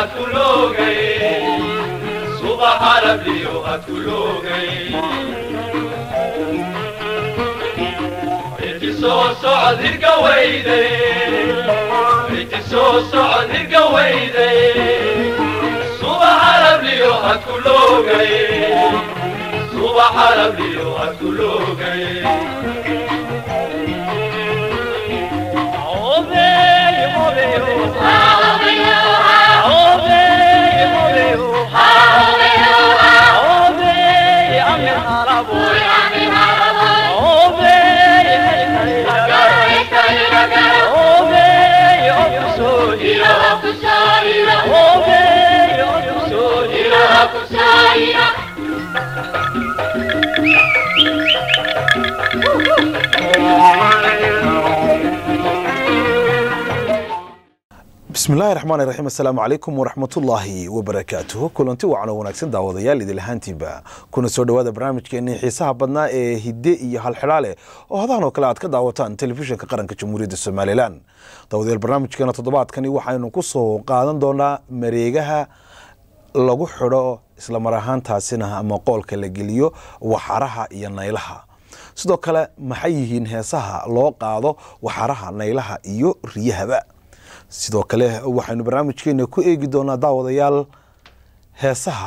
hadkulogay subaxa rabliyo hadkulogay inti soo socod hirga weyday inti soo socod hirga weyday subaxa rabliyo hadkulogay subaxa rabliyo hadkulogay bismi illaahi raxmaani raxiim assalaamu calaykum waraxmatullaahi wabarakaatuhu kulanti wacan oo wanaagsan daawadayaal idil ahaantiiba kuna soo dhowaada barnaamijkeenii xiisaha badnaa ee hidde iyo halxidhaale oo hadahan oo kale aad ka daawataan telefishinka qaranka jamhuuriyadda somalilan daawadayaal barnaamijkeena toddobaadkani waxaynu ku soo qaadan doonaa mareegaha lagu xidho islamar ahaantaasina ama qoolka la geliyo waxaraha iyo naylaha sidoo kale maxay yihiin heesaha loo qaado waxaraha naylaha iyo riyahaba sidoo kale waxaynu barnaamijkeena ku eegi doonaa daawadayaal heesaha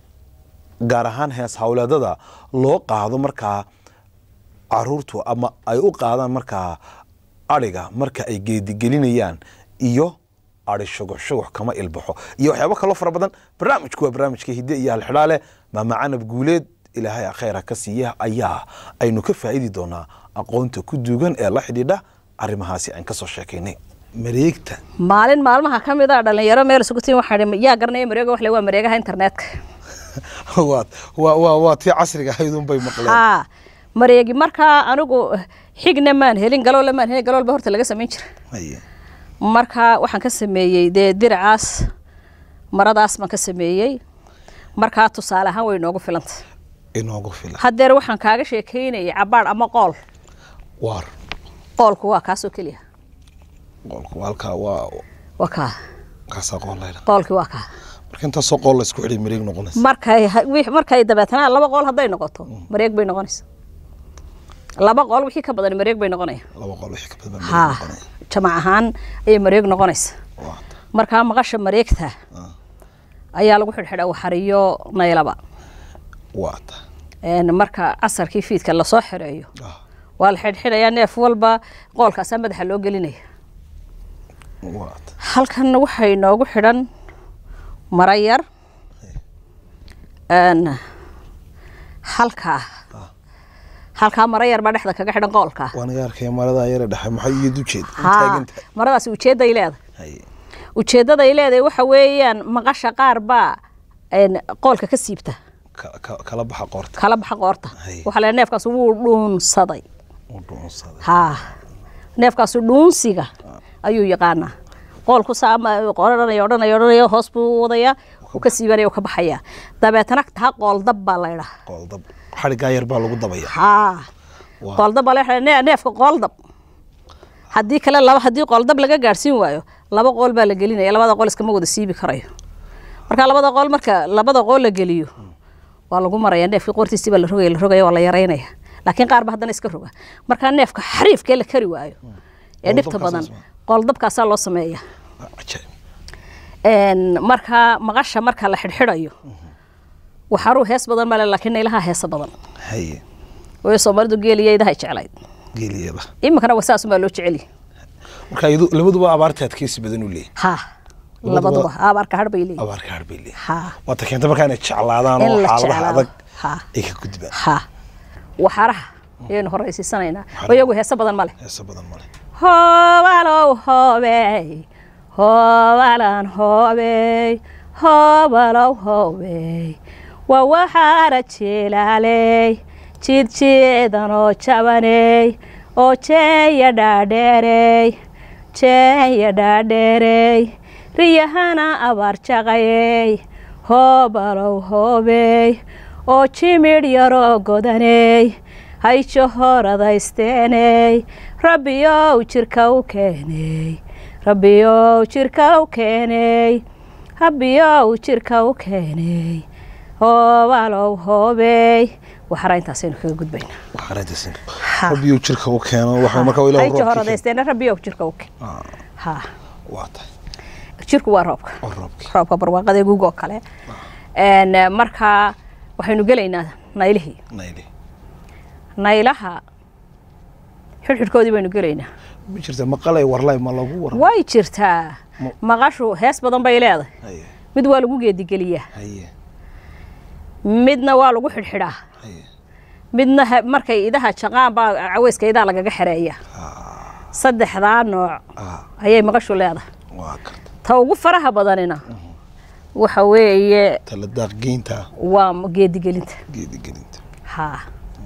gaar ahaan hees howleedada loo qaado markaa caruurtu ama ay u qaadaan markaa adhiga marka ay geedigelinayaan iyo ari shugux shugux kama ilbaxo iyo waxyaabo kaloo fara badan barnaamijku waa barnaamijka hidde iyo halxidhaale maamacanab guuleed ilaahay khayra ka siiya ayaa aynu ka faa'idi doonaa aqoonta ku duugan ee la xidhiidha arrimahaasi aan kasoo sheekaynay mareegta maalin maalmaha ka mid a dhalinyaro meel isugu tiin waxaa dhi yaa garanaya mareega wax le waa mareegaha internetka waa waa waa waa tii casriga ahaydun bay maqleen haa mareegi markaa anigu xigna maan helin galoole maan helin galoolba horta laga samayn jira Haye. marka waxaan ka sameeyey dee diracaas maradaas baan ka sameeyey markaa tusaale ahaan way noogu filanta inoogu filan haddeer waxaan kaaga sheekeynayay cabaadh ama qool waar qoolku waa kaasoo keliya qoolku halkaa waa waa kaa kaasaa qool layla qoolkii waa kaa marka intaasoo qool la isku xidhay mareeg noqonaysa markay ha- wix- markay dabeetana laba qool hadday noqoto mareeg bay noqonaysa laba qool wixii ka badan mareeg bay noqonaya laba qool wixii ka badan baa haa mareeg noqonaya jamac ahaan ayay mareeg noqonaysa waa markaa maqasha mareegta ayaa lagu xidhxidha waxariyo naylaba waa ta Een, marka casarkii fiidka lasoo xireeyo ah waa la xidhxidhayaa neef walba qoolkaasaa madaxa loo gelinaya waa ta halkan waxay noogu xidhan mara yar Een, halkaa halkaa mara yar baa dhexda kaga xidhan qoolka waan iga arkaya maradaa yara dhexe maxay iyad u jeed haa taagantahay maradaasi ujeedday leedahay haye ujeeddaday leedahay waxa weeyaan maqasha qaar baa een, qoolka ka siibta ka- ka- kala baxa qoorta kala baxa qoorta Hay. waxaa la neefkaas wuu dhuunsaday u dhuunsaday haa neefkaasu dhuunsiga ayuu yaqaanaa qoolku saama odhanaya odhanaya odhanaya hoos buu wadayaa uu ka siibanaya uu ka baxayaa dabeetana taa qooldab baa la ydhaa qooldab xadhigaa yar baa lagu dabaya haa Waa. qooldab baa la ydhaa ne- neefka qooldab haddii kale laba haddii qooldab laga gaadhsiin waayo laba qool baa la gelinaya labada qool iskama wada siibi karayo marka labada qool marka labada qool la geliyo waa lagu maraya neefkii qoortiisii baa la rogaya la rogaya waa la yaraynaya laakiin qaar ba haddana iska roga markaa neefka xariifkee la kari waayo ee dhibta badan Qooldabkaasaa qooldabkaasaa loo sameeya Waa cajaa'ib Een, markaa maqasha marka la xidhxidhayo waxaruu hees badan male laakiin naylaha heesa badan haye way soomaalidu geeliya idahay jeclayd geeliyada iminkana wasaasumaa loo jecelyahy marka iyadu labaduba abaarta adkeysi badan u leeyahay ha Labaduba- labaduba abaarka har bay leeyihin abaarka har bay leeyahay ha waata keenta markaa inay jeclaadaan In oo la xaaladaha jeclaado. adag Ha. ay ka gudbaan ha waxaraha ayaynu horeysiisanaynaa oo iyagu heese badan male heesa badan male hoobalow hoobey hoobalan hoobey hoobalow hoobey waa waxaara jilaaley jidjiidanoo jabaney oo jeeya dhaadheerey jeeya dhaadheerey riyahana abaar jaqayey hoobalow hoobey oo jimidh yaroo godaney hayjo horadaysteyney rabbiyow jirka u keeney rabbiyow jirka u keeney rabbiyow jirka u keenay hoobalow hoobey waxara intaasaynu kaga gudbaynaa waxaaraytasin Ha. rabbiyu jirka u keeno waxa marka ilaahu hayji roobkii horadaysteena rabbiyow jirka u keen keeno. Ah, ha waa tahay jirku waa roobka oo roobkii roobka barwaaqada gugoo kale Een, eh, marka waxaynu gelaynaa naylihii nayli naylaha xidhxidhkoodii baynu gelaynaa ma jirta maqalay warlay ma lagu war way jirtaa Ma- maqashu hees badan bay leedahay haye mid waa lagu geedigeliyaa haye midna waa lagu xidhxidhaa haye midna ha- markay idaha jaqaan baa caweyska idaha lagaga xereeya saddexdaa nooc ah ayay maqashu leedahay waa karta ta ugu faraha badanina waxa weeye tala daaqgeynta waa geedigelinta geedigelinta haa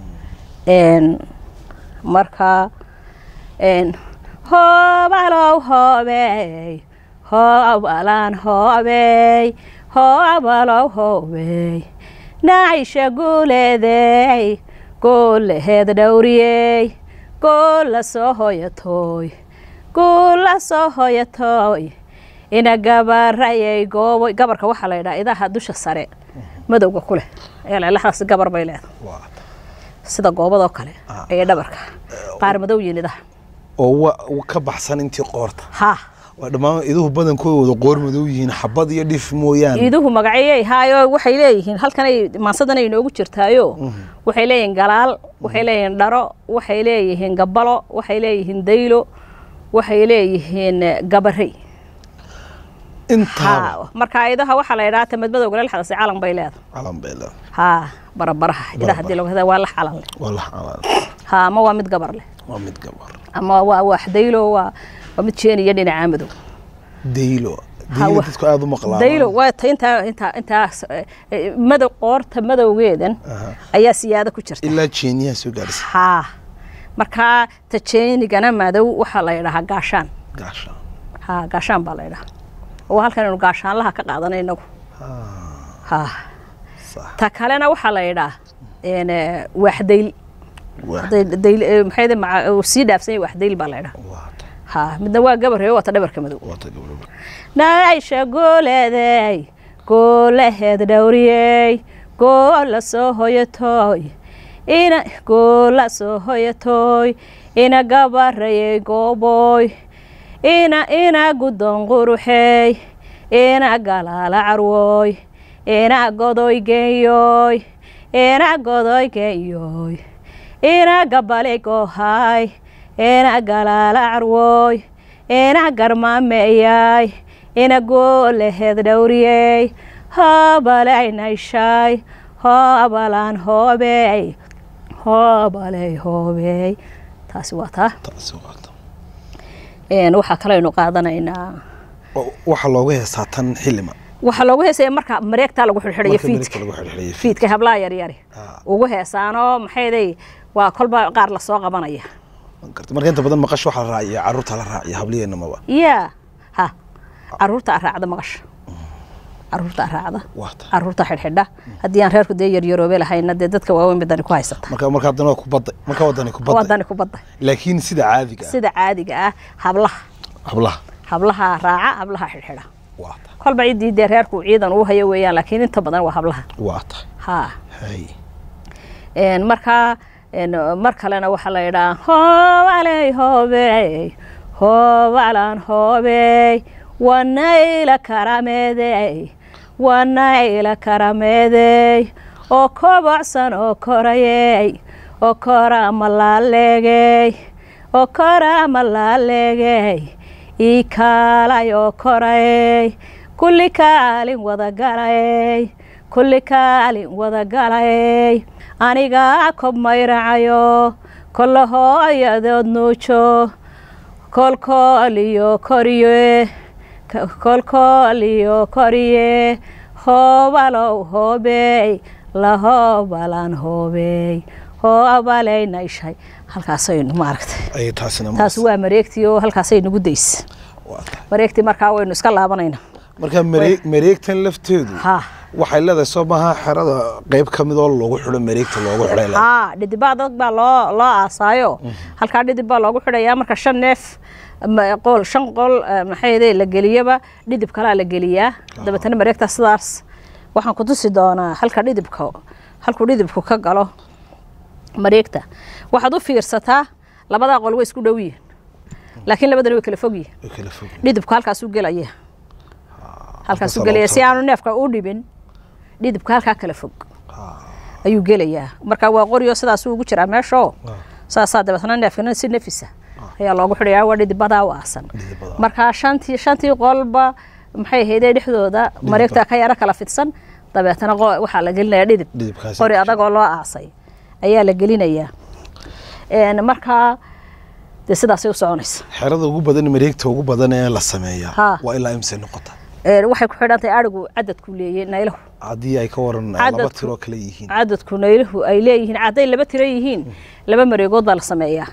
n marka n hoobalow hoobey hoobalaan hoobey hoobalow hoobey nacisha guuleedey goolaheed dhowriyey goola soo hoyatooy goola soo hoyatooy ina gabarayay goobo gabarka waxaa la yidhaha idaha dusha sare madowga ku leh eelelaxdaas gabar bay leedahay waa sida goobadoo kale Ah. ee dhabarka qaar madow yihin idaha oo wa wa ka baxsan intii qoorta ha waa dhammaan iduhu badankooda wada qoor madow yihiin xabad iyo dhif mooyaane iiduhu magacyayay haayo waxay leeyihiin halkanay maansadanay inoogu jirtaayo waxay leeyihiin galaal waxay leeyihiin dharo waxay leeyihiin gabalo waxay leeyihiin daylo waxay leeyihiin eh, gabarey intaaba ha marka idaha waxaa la yidhaha tamad madowga lexdaasi calan bay leedahay calan bay leedahay ha barabaraha idaha hadii lagu hada waa lax calan leh waa la calan ha ama waa mid gabar leh waa mid gabar ama waa wax daylo waa waa mid jeeniya dhinaca madow daylo Ha, daylo wa- dadku aada u maqlaan daylo waa ta intaa intaa intaas eh, eh, madow qoorta madowgeedan Aha. ayaa siyaado ku jirta ilaa jeeniyaha soo gaarisa haa markaa tajeenigana madow waxaa la yidhahaa gaashaan gaasha haa gaashaan baa la yidhahaa oo halkan aynu gaashaanlaha ka qaadanay inagu haa sax ta kalena waxaa la yidhaha een, eh, waaxdayl waa Dayl- dayl- eh, maxay de maca- uu sii dhaafsan yahay waaxdayl baa la yidhaha waa ta haa midna waa gabarreeyo waa ta dhabarka madow waa ta gabadho nacaysha gooleeday goolaheed dhowriyey goola soo hoyatooy ina goola soo hoyatooy ina gabarayey gooboy ina ina gudon quruxey ina galaala carwooy ina godoy geeyoy ina godoy geeyoy ina gabale goohaay ina galaala carwooy ina garmaameeyay ina goolaheed dhowriyey hoobaley nayshaay hoobalaan hoobey hoobaley hoobey taasi waa taa taasi waa ta Een, waxaa kaleynu qaadanaynaa Oo waxaa looga heestaa tan xilima waxaa loogu heesaya marka mareegtaa lagu xidhxidhayo marka fiidka midigta lagu xidhxidhayo fiidka hablaha yaryari Ah. ugu heesaanoo maxayday waa kolba qaar lasoo qabanaya karta marka inta badan maqash waxaa la raaciya carruurta la raaciya habliyeenna maba yaa ha caruurta araacda maqasha caruurta araacda waa ta caruurta xidhxidha haddii aan reerku dee yaryaroobe lahayna dee dadka waaweyn badani ku haysata marka marka haddana waa kubadda marka wadani kubadda wadani ku badda laakiin sida caadiga ah sida caadiga ah hablaha hablaha hablaha raaca hablaha xidhxidha waa ta kolba ciddii dee reerku ciidan uu hayo weeyaan laakiin inta badan waa hablaha waa ta ha hay Een, markaa een, mar kalena waxaa la yidhaha hoobaley hoobey hoobalaan hoobey wanayla karameedey wanayla karameedey oo kobocsan oo korayey oo kora malaaleegey oo kora malaaleegey ii kaalay oo korayey kulli kaalin wada galayey kulli kaalin wada galayey aniga kob mayracayo kolla hooyadood nuujo kolkool iyo koriye kolkool iyo koriye hoobalow hoobey la hoobalaan hoobey hoobaley nayshay halkaasaynu maaragtay ayay taasina taas waa mareegtii oo halkaasay nagu days waa ta mareegtii markaa waynu iska laabanayna marka mareeg mareegtan lafteedu ha waxay leedahay soo maaha xerada qayb ka mid oo loogu xidho mareegta loogu xidhay leedahay. haa dhidibaa dad baa loo loo aasaayo halkaa dhidib baa loogu xidhayaa marka shan neef ma- qool shan qool eh, maxay ahayd la geliyaba dhidib kalaa la geliyaa dabeetana mareegta sidaas waxaan ku tusi doonaa halka dhidibka halkuu dhidibku ka galo mareegta waxaad u fiirsataa labadaa qol way isku dhow yihiin laakiin labadana way kala fog yihiin way kala fog dhidibku halkaasuu gelaya halkaasuu halkaas gelaya loo si aanu neefka u dhibin dhidibka halkaa kala fog ayuu gelayaa marka waa qoryo sidaasuu ugu jiraa meeshoo saasaa dabeetna neefkana si nafisa ayaa loogu xidhayaa waa dhidibadaa u aasan Dhidibadaa. marka shantii shantii qolba maxay ahaydee dhexdooda mareegta ka yaro kala fidsan dabeetana qo- waxaa la gelinayaa dhidib Dhidibkaasi qori ku adagoo loo aasay ayaa la gelinayaa Een, markaa dee sidaasay u soconaysa xerada ugu badan mareegta ugu badan ee la sameeyaa Ha. waa ilaa imse noqota Een, waxay ku xidhan tahay arigu cadadku leeyay naylahu haddii ay ka waran laba Cadadku- tiroo kale yihiin cadadku nayluhu ay leeyihiin hadday laba tiro yihiin laba mareegood baa la sameeyaa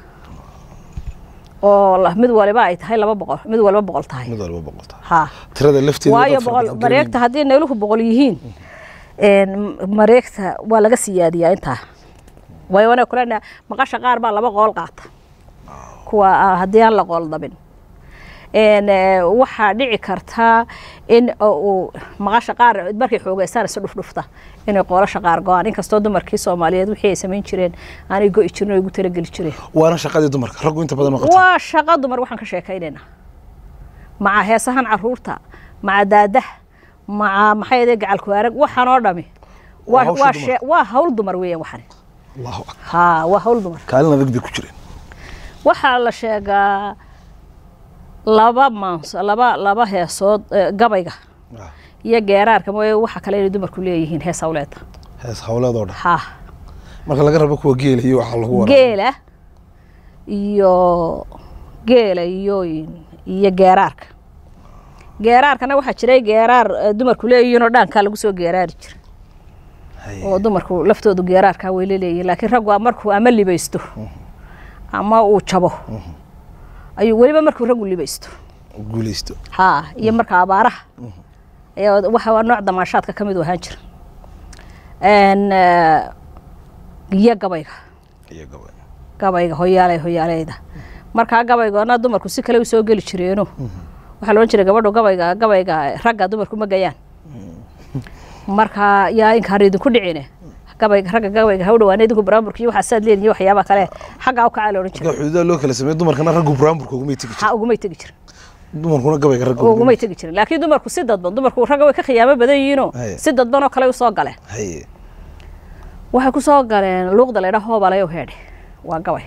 oo la- mid waliba ay tahay laba boqol mid waliba boqol tahay mid walba boqolta ha tirada lafteeda waayo dad fara boqol badan mareegta haddii nayluhu boqol yihiin een, mareegta waa laga siyaadiyaa intaa waayo wana kulena maqasha qaar baa laba qool qaata kuwa ah, haddii aan la qool dabin Een, eh, waxaa dhici kartaa in uu maqasha qaar markay xoogeystaan isa dhufdhufta inay qoolasha qaar go-aan inkastoo dumarkii soomaaliyeed wixii ay samayn jireen aanay go'i jirin oo igu talageli jireen waana shaqadii dumarka raggu inta badan noqota waa shaqo dumar waxaan ka sheekaynayna maca heesahan caruurta maca daadaha maca maxay ahayd gacalku arag waxaan oo dhami Waa waa hawsha waa dumarka. shee- waa hawl dumar weeyaan waxani allahu akbar ha waa hawl dumar kaalin adag bay ku jireen waxaa la sheegaa laba maans laba laba heesood eh, gabayga Ah, iyo geeraarka mooye waxa kale inay dumarku leeyihiin hees hawleeda hees hawleedoo dhan ha marka laga rabo kuwa geela iyo waxaa lagu waraa geela iyo geela iyo iyo geeraarka geeraarkana waxaa jiray geeraar eh, dumarku leeyihiin oo dhaankaa lagu soo geeraari jira oo dumarku laftoodu geeraarkaa way leeyihiin laakiin raggu a- markuu ama libaysto ama uu jabo ayuu weliba markuu raggu libaysto guuleysto ha iyo marka abaaraha ayaa waxa waa nooc damaashaadka ka mid u ahaan jira Een, eh, iyo gabayga iyo gabay gabayga hoyaalay hoyaaleyda markaa gabaygoona dumarku si kale u soo geli jireeno waxaa loodhan jiray gabadhu gabayga gabayga ragga dumarku ma gayaan markaa yaa inkaan idinku dhicine gabayga ragga gabayga ha u dhawaan idinku baraamburka iyo waxaa saad leedihin iyo waxyaabaha kale xaggaa u kacaa la odhan marka jiray xuduudaha loo kala sameeyo dumarkana raggu buraamburka ugumay tegi jirin ha ugumay tegi jirin dumarkuna gabayga ragga ugumay tegi jirin laakiin dumarku si dadban dumarku ragga way ka khiyaamo badan yihiinoo Haye. si dadban oo kale u soo galeen haye waxay ku soo galeen luuqda la ydhaha hoobalayow heedhe waa gabay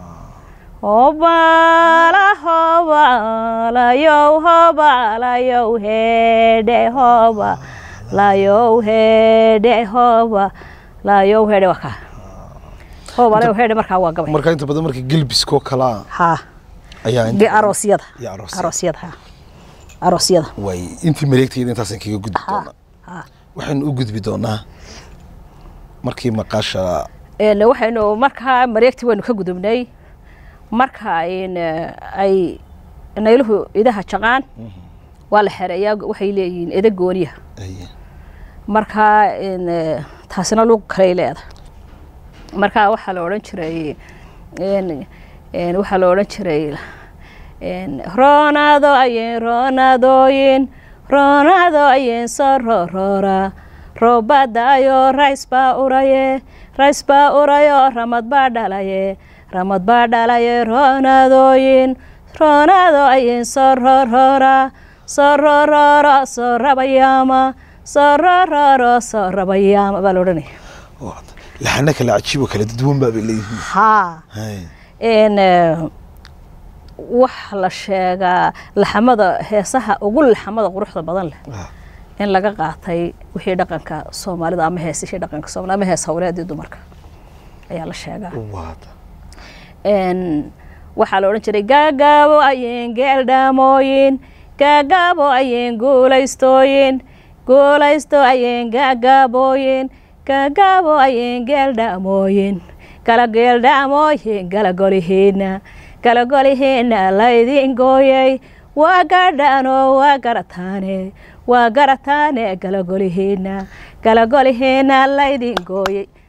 hobala hobalayow hobalayow heedhe hobalayow heedhe hobalayow heedhe waa kaa hobalayow heedhe markaa waa gabay marka inta badan marka gelbiskoo kalaa ha ayaa ge inta aroosyada iyo aroosyada. aroosyada ha aroosyada way intii mareegtayda intaasaan kaga gudbi ha doonaa ha waxaynu u gudbi doonaa markii maqaasha Een, waxaynu markaa mareegtii waynu ka gudubnay marka in eh, ay nayluhu idaha jaqaan waa la xereeyaa waxay leeyihiin eda gooniya haye markaa in eh, taasina luuq kaley leeda markaa waxaa la odhan jiray in in waxaa la odhan jiray in roonado ayen roonadooyin roonado ayen soo roroora roobadaayo rays baa uraye rays baa urayo ramad baa dhalaye ramad baa dhalaye roonadooyin roonado ayen soo roroora soo rorooro soo rabayaama soo rorooro soo rabayaama baa la odhanaya waa laxana kale cajiib oo kala duwan baa bay leeyihiin haa haye in eh, wax la sheegaa laxamada heesaha ugu laxamada quruxda badan leh Ah, in laga qaatay wixii dhaqanka soomaalida ama heesishii dhaqanka soomaalida ama hees hawleedii dumarka ayaa la sheegaa waata Een, waxaa la odhan jiray gaagaabo ayeen geeldhaamooyin gaagaabo ayeen guulaystooyin guulaysto ayeen gaagaabooyin gaagaabo ayeen geeldhaamooyin kala geeldhaamooyin kala golihiina kala golihiina laydin gooyay waa gadhaanoo waa garataane waa garataane kala golihiina kala golihiina laydin gooyay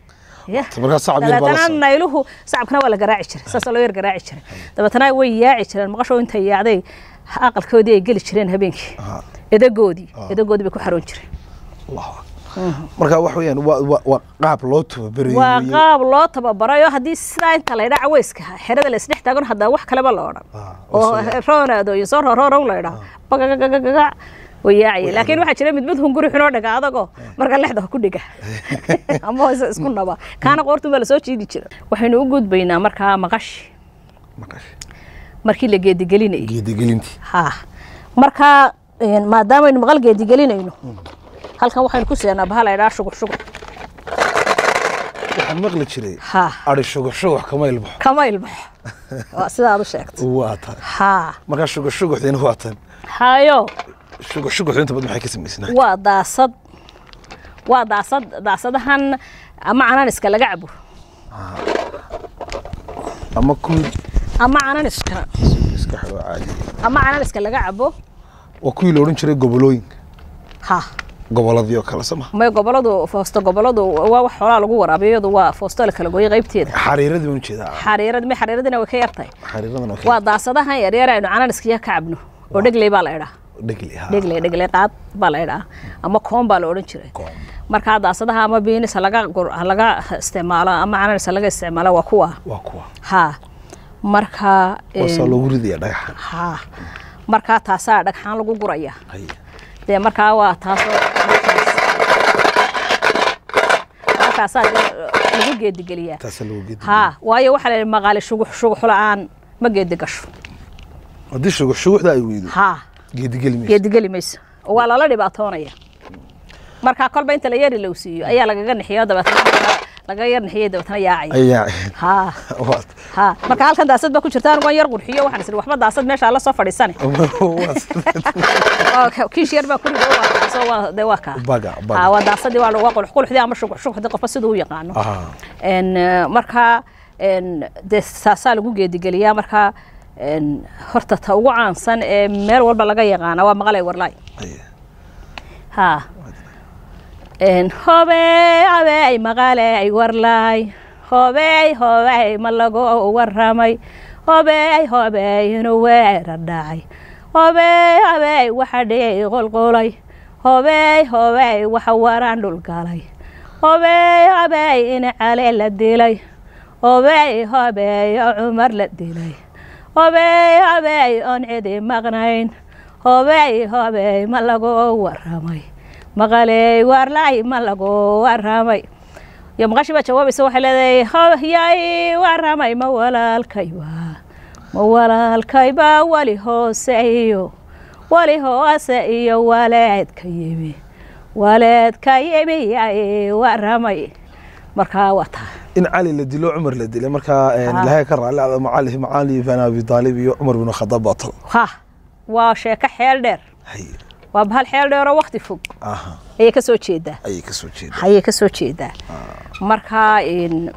Ya. markaa sacab yar baa la dabeetana socda. nayluhu sacabkana waa la garaaci jiray saasoo loo yar garaaci jiray dabeetana way yaaci jireen maqasho intay yaacday aqalkoodii ay geli jireen habeenkii Aha. edagoodii edagoodii bay ku xaroon jireen Allahu akbar. marka wax weeyaan waa- waa waa qaab loo tababarayo waa weeye. qaab loo tababarayo haddii sidaa inta la ydhaa caweyska xerada la isdhex taagan hadaa wax kaleba la odhan Ah, oo oo roonaado iyo soo roroorow la ydhaa bagagagagaga way yaacaya laakiin waxaa jira mid mid hunguri xunoo dhaga adagoo marka lexda ku dhiga ama hoose isku naba kaana qoortun baa lasoo jiidi jira waxaynu u gudbaynaa markaa maqashi Maqashay. markii la geedigelinayay geedigelintii ha markaa een, maadaamaynu maqal geedigelinayno halkan waxaynu ku seenaa baha la ydhaa shugux shugux waxaan maqli jiray ha ari shugux shugux kama ilbaxo kama ilbaxo waa sida aad u sheegtay waa tan ha markaa shugux shuguxdiina waa tan hayo shugux shuguxdu inta badan maxay ka samaysnaa waa daasad waa daasad daasadahan ama cananiska laga cabo ama kuwii ama cananiska iska xidho caadi ama cananiska laga cabo waa kuwii la odhan jiray gobolooyinka ha goboladii oo kale sama may goboladu foosto goboladu waa wax xoolaa lagu waraabiyo iyadu waa foosto la kala gooyay qaybteeda xariiradii baan ujeedaa xariirad may xariiradina way ka yartahay xariiradan oo kale waa daasadahan yaryar aynu cananiskiya ka cabno oo dhegley baa la idhaa dhegli ha dhegley dhegley qaad baa la idhaa ama koon baa la odhan jiray Koon. markaa daasadaha ama biinis ha laga gur- ha laga isticmaalo ama cananis ha laga isticmaalo waa kuwa waa kuwa ha marka waasaa een, loogu ridaya dhagaxa ha markaa taasaa dhagxaan lagu guraya Haya. dee markaa waa taasoo markaasaa dee lagu geedigeliyaa taasaa loogu geedi ha waayo waxaa la yidhi maqaali shugux shugux la-aan ma geedi gasho haddii shugux shuguxda ay weydo ha geedigeli mayso geedigeli mayso oo waa lala dhibaatoonaya markaa kolba inta la yari low siiyo ayaa lagaga nixiyo dabeetana laga yar nixiyay dabeetana yaacaya ayaa ha waa ha marka halkan daasad baa ku jirta anigu waan yar qurxiyo waxaan isiri waxba daasad meesha la soo fadhiisane waa- oo kiish yar baa ku rido waa soo waa de waa kaa baga baga ha waa daasadii waa waa qulux quluxdii ama shugux shuguxdii qofba siduu u yaqaano aha en eh, markaa en dee saasaa lagu geedigeliyaa markaa en horta ta ugu caansan ee meel walba laga yaqaana waa maqalay warlaay Haya. ha en hobey hobey maqaley warlaay hobey hobey ma lagu waramay hobey hobey inuu weerar dhacay hobey hobey waxa dhiyay qolqolay hobey hobey waxa waraan dhulgalay hobey hobey in cale la dilay hobey hobey oo cumar la dilay hobey hobey oon cidi maqnayn hobey hobey ma lagu waramay maqaley warlay ma lagu waramay iyo maqashi baa jawaabaysa waxay leedahay hoyay waramay ma walaalkayba ma walaalkayba wali hoose iyo wali hoose iyo waleedka yimi waleedka yimi yay waramay markaa waa taa in cali la dilo cumar la dilay markaa een, Ah. ilaahay ka raali ada macali macali bin abi taalib iyo cumar bin khadaab baa tal ha waa sheeko xeel dheer Haya. waa bahal xeel dheer oo wakti fog aha ayay ka soo jeedaa ayay ka soo jeedaa ayay ka soo jeedaa marka in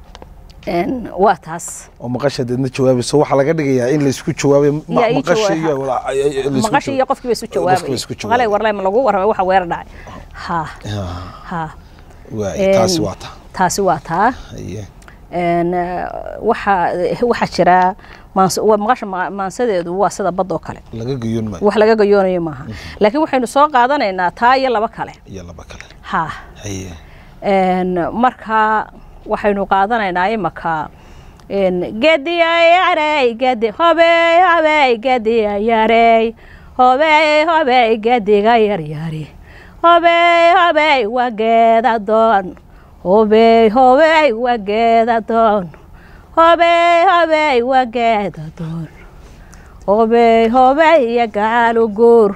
in waa taas oo maqasha deedna jawaabayso waxaa laga dhigayaa in laysku jawaabay ma- Yaa ii maqashi jawaab- iyo wala- ay- ay- laysku maqashi iyo jawaab- qofkii bay isu qofkii bay jawaabay isku maqalay jawaabay. warlay ma lagu warramay waxa weer dhacay ha Ah, ha waay, taasi Een, waa ta taasi waa taa Haye. een waxa waxaa jira maans- waa maqasha ma- maansadeedu waa sida badoo kale laga gayoon maayo wax laga gayoonayo maaha laakiin waxaynu soo qaadanaynaa taa iyo laba kale iyo laba kale ha haye een marka waxaynu qaadanaynaa imaka een gediya yarey gedi hobey hobey gediya yarey hobey hobey gediga yaryari hobey hobey waa geeda doon hobey hobey waa geeda doon hobey hobey waa geeda doon hobey hobey iyo gacalu guur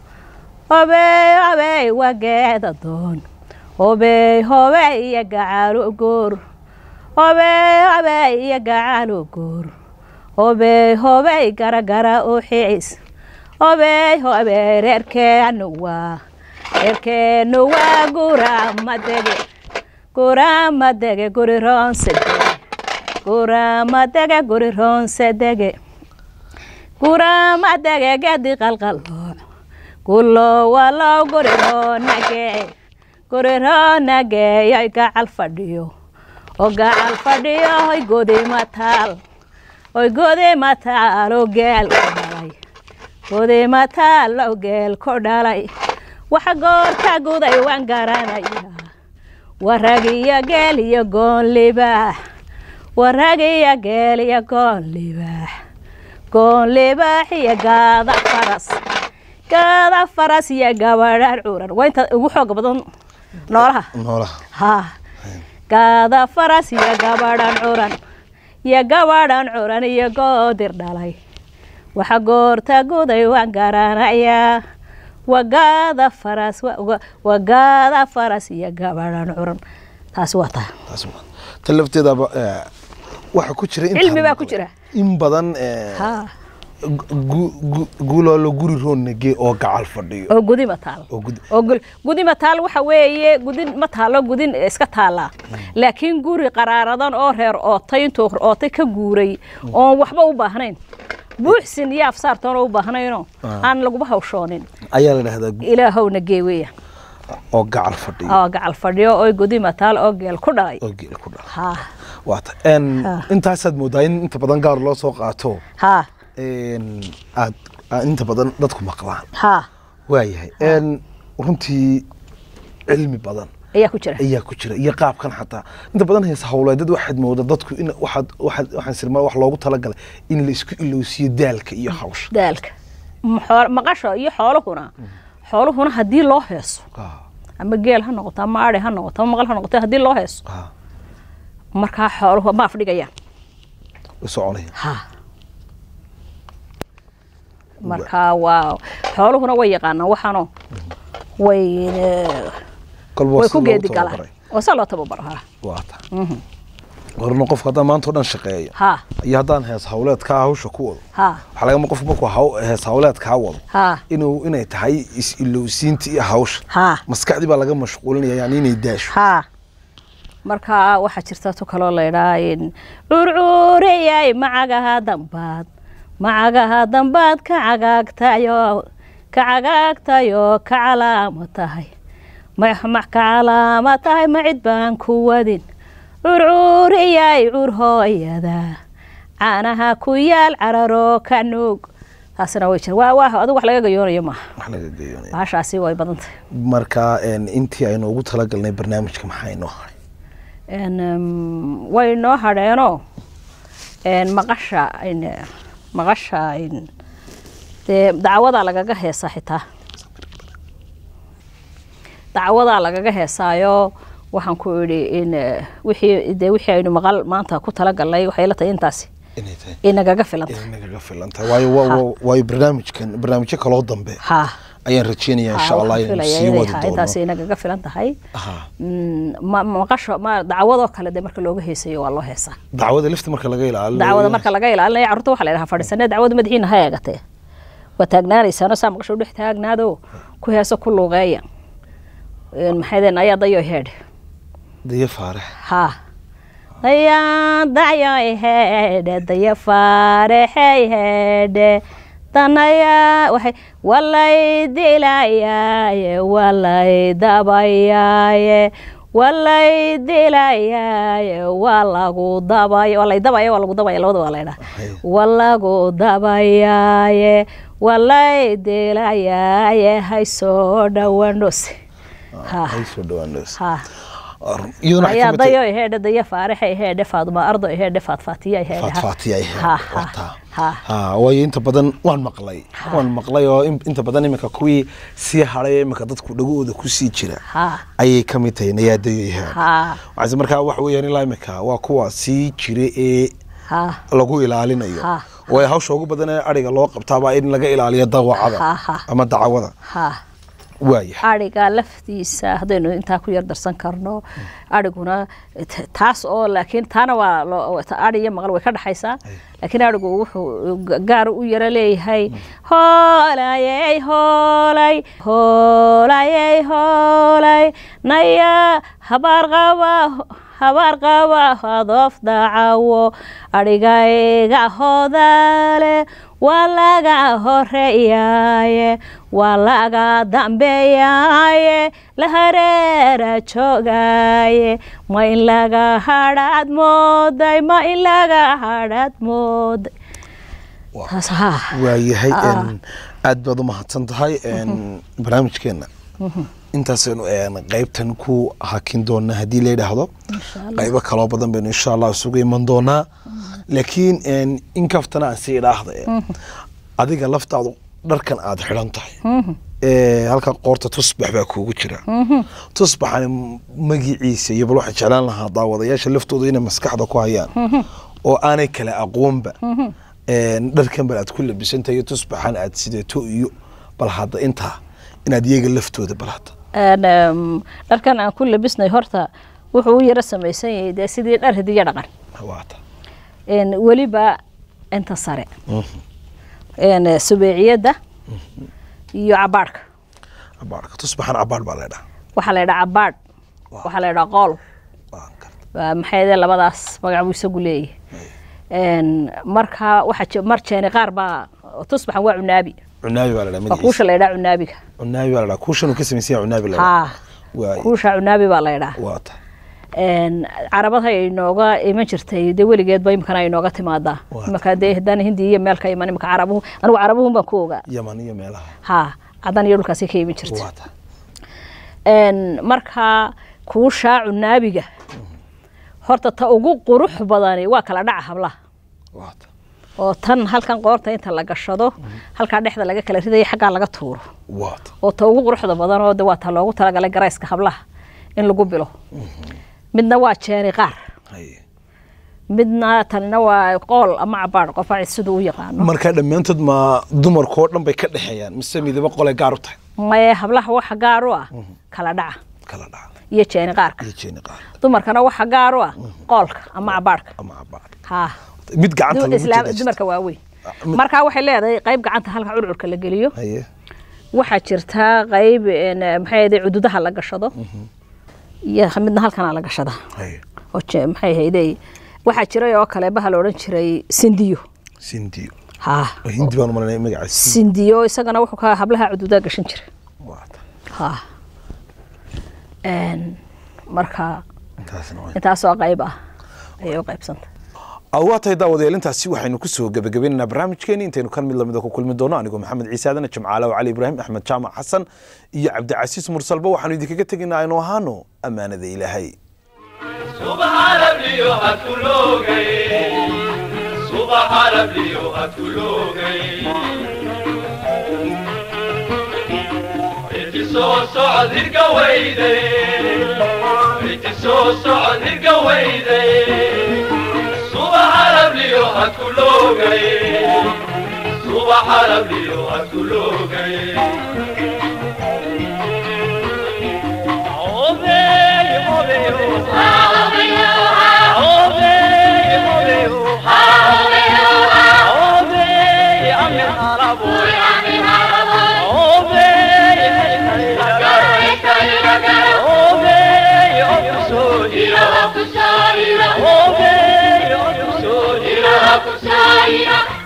hobey hobey waa geeda doon hobey hobey iyo gacalu guur hobey hobey iyo gacalu guur hobey hobey garagara u xiis hobey hobey reerkeenu waa reerkeenu waa guramadege guramadege guri roonsedege guramadege guri roonsedege guramadege gedi qalqalooc gulo walow guri roonage guri roonage yoy gacal fadhiyo oo gacal fadhiyo hoy godi mataal hoy godi mataal oo geel ku dhalay godi mataal oo geel ku dhalay waxa goorta guday waan garanaya waragiyo geel iyo goon libaax waragiyo geel iyo goon libaax goon libaax iyo gaada faras gaada faras iyo gabadhaan curan waa inta ugu xooga badan noolaha noolaha haa gaada faras iyo gabadhan curan iyo gabadhan curan iyo goodir dhalay waxa goorta guday waan garanayaa wagaada faras wa- wa- wagaada faras iyo gabadhan curan taasi waa taa taas waa tan lafteedaba eh, waxa ku jira intaan Cilmi baa ku maqlay. jira. in badan eh, haa gu- gu- guuloolo guri roonnage oo gacal fadhiyo oo gudi ma taal oo gud- oo gul- gudi ma taal waxa weeye gudin ma taalo gudin iska taallaa laakiin guri qaraaradan oo reer ootay intuu ootay ka guuray oon waxba u baahnayn buuxsin iyo afsaartoona u baahnaynoo aan laguba hawshoonin ayaa la dhahdaa gu- ilaahowna gee weya oo gacal fadhiyo oo gacal fadhiyo oo gudi ma taal oo geel ku dhalay oo geel ku dhala haa waata En, Ha. intaasaad moodaa in inta badan gaar loo soo qaato haa En, aad aad inta badan dadku maqlaan haa waayahay En, runtii cilmi badan ayaa ku jira ayaa ku jira iyo qaabkan xataa inta badan hees hawleedad waxaad mooda dadku in waxaad waxaad waxaan sirmaa wax loogu talagalay in la isku ilowsiyo daalka iyo hawsha daalka Ma xool- maqasha iyo xooluhuna xooluhuna haddii loo heeso Ah, ama geel ha noqoto ama ari ha noqoto ama maqal ha noqoto haddii loo heeso ah, markaa xooluhu ma afdhigayaan u soconaya ha markaa waa xooluhuna way yaqaanaan waxaano way eh, kolba way si ku loogu geedi galaan tababaray. oo saa loo tababaro ha waa ta horna qofka haddaan maanta o dhan shaqeeyo ha iyo haddaan hees hawleedkaa hawsha ku wado ha waxaa lagama qofku markuu haw- hees hawleedkaa wado ha inuu inay tahay is-ilowsiinta iyo hawsha ha maskaxdii baa laga mashquulinaya yani inay daasho ha markaa waxaa jirta tu kaloo laydhaa in curcuuriyay macagaha dambaad macagaha dambaad ka cagaagtayo ka cagaagtayo ka calaamo tahay ma ma- ka calaamo tahay ma cid baan ku wadin curcuuriyay cur hooyada caanaha ku yaal cararo ka nuug taasina way jira waa waa adigu wax laga gayoonayo maaha wax laga geeyoonaya bahashaasi way badan tahay marka en, intii aynu ugu talagalnay barnaamijka maxaa inoo haray En, em, way noo hadheenoo en, maqasha in- maqasha in- dee dacwadaa lagaga heesaa xitaa dacwadaa lagaga heesaayo waxaan ku idhi in eh, wixii dee wixii aynu maqal maanta ku talagalnay waxay la tahay intaasi inay tahay inagaga filanta inay nagaga filan tahay waayo wa- wa- waayo barnaamijkan barnaamijyo kaloo dambe ha ayaan rajeynaya insha ha, allah waxaan inaynu filayaa sii inay wadi ha- doono intaasi inagaga filan tahay Aha. Mm, ma- maqasho ma dacwadoo kale dee marka looga heesayo waa loo heesaa dacwada lifta marka laga ilaaliyo dacwada marka laga ilaalinaya carruurta waxaa la yidhaha fadhiisane dacwada madaxiina ha eegatee waa taagnaanaysaano saa maqasho dhex taagnaado ku heeso ku luuqeeya Een, maxay deen ayaa dayo heedhe dayo faarax ha ayaa dayo heedhe dayo faarexey heedhe tanaya waxay walay dilayaaye walay dabayaaye walay dilayaaye waa lagu dabay walay dabaya waa lagu dabaya labada waa laydhaa Waxay- waa lagu dabayaaye walay dilayaaye hay soo dhawandhose ha ay soo dhawaanayso ha iyaduna waxay ayaa ka mid tahay- dayo heedhe daya faaraxe heedhe faaduma ardo heedhe faadfaatiya heedhe faatfaatiya ay ha ahayd. ha Wataa. ha ha waayo inta badan waan maqlay waan maqlay oo in- inta badan iminka kuwii sii hadhay iminka dadku dhagahooda kusii jira ha ayay ka mid tahay nayaadayo yahaan ha waxaase markaa wax weeyaan ilaa iminka waa kuwa sii jira ee ha lagu ilaalinayo Ha. waayo hawsha ugu badan ee ariga loo qabtaabaa in laga ilaaliyo Ha, dawacada ha. ama dacwada ha waaya ariga laftiisa haddaynu intaa ku yar darsan karno ariguna t- taas oo laakiin taana waa loo- ta- ari iyo maqal way ka dhexaysaa laakiin arigu wuxuu ga- gaar u yaro leeyahay hoolayey hoolay hoolayey hoolay naya habaar qaba habaar qaba hadoof dacawo adhigayga hodaale waa laga horeeyaaye waa laga dambeeyaaye la hareera joogaaye ma in laga hadhaad mooday ma in laga hadhaad mooday taas haa waayahay Ah. een, aad baad u mahadsan tahay een, barnaamijkeena intaasaynu een, qaybtan ku hakin doonaa haddii la yidhaahdo qaybo kaloo badan baynu insha allah isugu iman doonaa laakiin een, in kaftana aan sii idhaahda een, adiga laftaadu dharkan aad xidhan tahay ee, halkan qoorta tusbax baa kuugu jira tusbaxani magiciisa iyo bal waxaan jeclaan lahaa daawadayaasha laftooda inay maskaxda ku hayaan oo aanay kala aqoonba een, dharkan bal aad ku labisantahay iyo tusbaxan aad sideeto iyo bal hadda intaa inaad iyaga laftooda bal hadda Een, em, dharkan aan ku labisnay horta wuxuu u yaro samaysan yahay dee sidii dhar hidiyo dhaqan waata Een, weliba inta sare Een, subeeciyadda iyo cabaadhka cabaarka tusbaxan cabaar baa leedhaha waxaa la yidhaha cabaadh waxaa la yidhaha qool Waan gartay. waa maxay dee labadaas magac buu isagu leeyahay Een, marka waxaa ji- mar jeeni qaar baa tusbaxan waa cunaabi cunaabi baa leedhaha waa kuusha magaciisa la yidhaha cunaabiga cunaabi baa leedhaha kuushan uu ka samaysan yahay cunaabi leedhaha haa waay kuusha cunaabi baa la yidhaha waata Een, carabada ay inooga iman jirtay dee weligeedba imikana ay inooga timaadaa Waa. imika dee haddaan hindi iyo meel ka iman imika carabuhu anigu carabuhun baan ku ogaa yaman iyo meelaha haa caddan iyo dhulkaasi ka iman jirtay waata Een, marka kuushaa cunaabiga horta ta ugu qurux badani waa kala dhaca hablaha waata oo tan halkan qoorta inta la gashado halkaa dhexda laga kala ridaya xaggaa laga tuuro waata oo ta ugu quruxda badan oo de waa ta loogu talagalay garayska hablaha in lagu bilo midna waa jeeni qaar haye midna tanina waa qool ama cabaadh qofa siduu u yaqaano marka dhammaantood ma dumarkoo dhan bay ka dhexeeyaan mise midaba qolay gaar u tahay maye hablaha waxa gaar u ah kala dhaca kala dhaca iyo jeeni qaarka iyo jeeni qaar dumarkana waxa gaar u ah qoolka ama cabaadhka ama cabaar haa mid gacanta Du- lagu islaam jira dumarka waaweyn mid- marka waxay leedahay qayb gacanta halka curcurka la geliyo haye waxaa jirtaa qayb een, maxay ahayd cududaha la gashado iyo midna halkana la gashada haye oo je- maxay ahayd waxaa jiray oo kale baha la odhan jiray sindiyo sindiyo haa oo hindi baan umalanaya magacaas sindiyo isagana wuxuu ka hablaha cududaha gashan jiray waata haa Een, marka intaasna waa intaasoo qayb ah ayay u qaybsanta waa tahay daawadayaal intaasi waxaynu kusoo gebagabaynaynaa barnaamijkeeni intaynu kan mid lamida ku kulmi doono anigoo maxamed ciise aadana jamcaale cali ibraahim axmed jaamac xasan iyo cabdicasiis mursalba waxaanu idinkaga tegaynaa aynu ahaano ammaanada ilaahay subaxa rabliyo hadkuloogay subaxa rabliyo hadkuloogay inti soo socod hirga weyday inti soo socod hirga weyday subaxa rabliyo hadkuloogay subaxa rabliyo hadkuloogay Obey, obey, Kusarira,